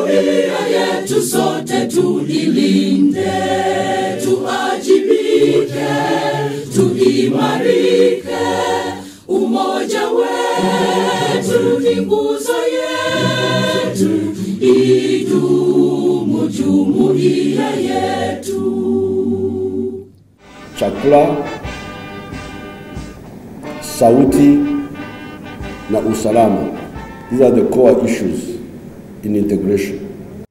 jumuiya yetu sote tuilinde, tuajibike, tuimarike. Umoja wetu ni nguzo yetu, idumu jumuiya yetu. chakula, sauti na usalama. These are the core issues in integration.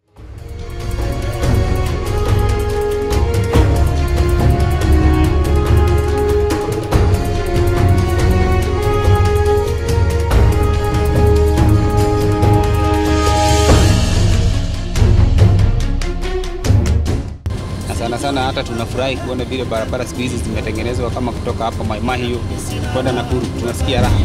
na sana sana hata tunafurahi kuona vile barabara siku hizi zimetengenezwa kama kutoka hapa Mai Mahiu kwenda Nakuru, tunasikia raha.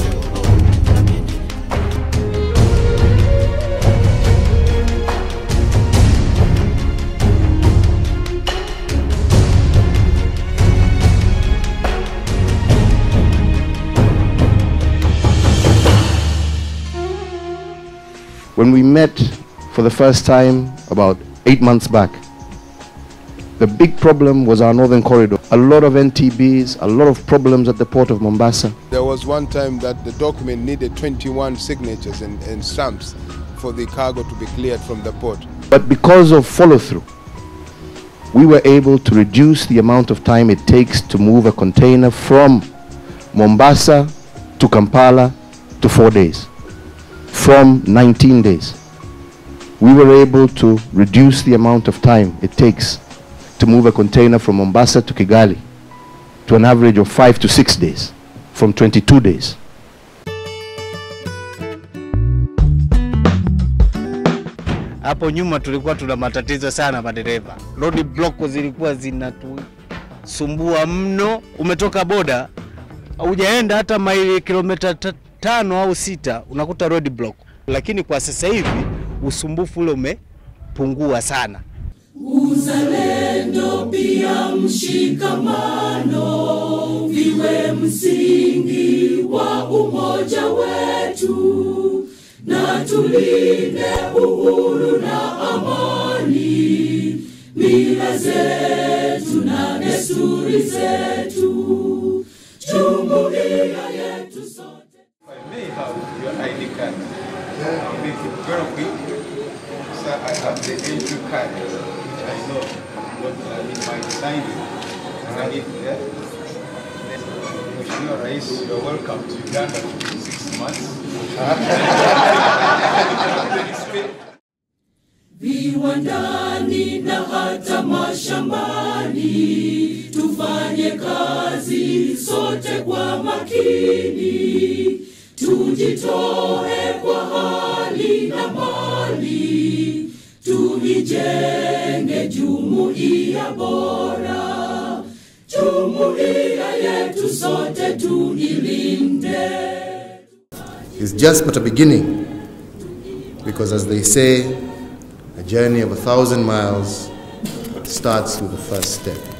When we met for the first time about eight months back, the big problem was our northern corridor. A lot of NTBs, a lot of problems at the port of Mombasa. There was one time that the document needed 21 signatures and, and stamps for the cargo to be cleared from the port. But because of follow through, we were able to reduce the amount of time it takes to move a container from Mombasa to Kampala to four days, from 19 days. We were able to reduce the amount of time it takes to move a container from Mombasa to Kigali to an average of five to six days, from 22 days. Hapo nyuma tulikuwa tuna matatizo sana madereva, road block zilikuwa zinatusumbua mno. Umetoka boda hujaenda hata maili kilomita ta- tano au sita, unakuta road block. Lakini kwa sasa hivi usumbufu ule umepungua sana. Uzalendo pia mshikamano viwe msingi wa umoja wetu, na tulinde uhuru na amani, mila zetu na desturi zetu, jumuiya yetu sote. may have your ID card. I'll make it very quick. So I have the entry card, which I know what I mean by signing. And if there, Mheshimiwa Rais, you're welcome to Uganda for six months. viwandani na hata mashambani, tufanye kazi sote kwa makini, tujitoe kwa hali na mali, tuijenge jumuiya bora, jumuiya yetu sote tuilinde. is just but a beginning. Because as they say, a journey of a thousand miles starts with the first step.